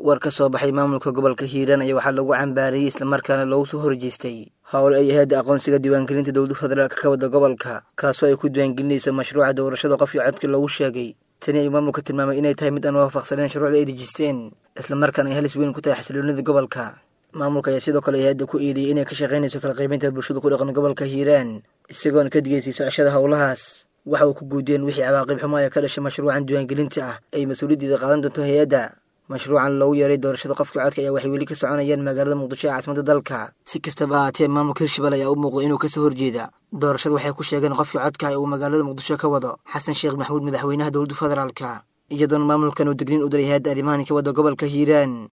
war ka soo baxay maamulka gobolka hiiraan ayaa waxaa lagu cambaarayey islamarkaana loogu soo horjeestay howl ay hay-adda aqoonsiga diiwaangelinta dowlada federaalk ka wada gobolka kaasoo ay ku diiwaangelinayso mashruuca doorashada qofkii codka loogu sheegay tani ay maamulka tilmaamay inay tahay mid aan waafaqsaneen shuruucda ay dejisteen islamarkaana ay halis weyn ku tahay xasiloonida gobolka maamulka ayaa sidoo kale hay-adda ku eedeeyey inay ka shaqaynayso kala qaybinta bulshada ku dhaqan gobolka hiiraan isagoona ka digaysay socashada howlahaas waxa uu ku guudeen wixii cawaaqib xumo ee ka dhashay mashruucan diiwaangelinta ah ay mas-uuliyaddeeda qaadan doonto hay-adda mashruucan loogu yeeray doorashada qofka codka ayaa waxay weli ka soconayaan magaalada muqdisho ee caasimada dalka si kastaba ahaatee maamulka hirshabelle ayaa u muuqda inuu kasoo horjeeda doorashada waxay ku sheegeen qofkii codka uu magaalada muqdisho ka wado xasan sheekh maxamuud madaxweynaha dowladda federaalka iyadoona maamulkan uu degniin u diray hay-adda arrimahan ka wada gobolka hiiraan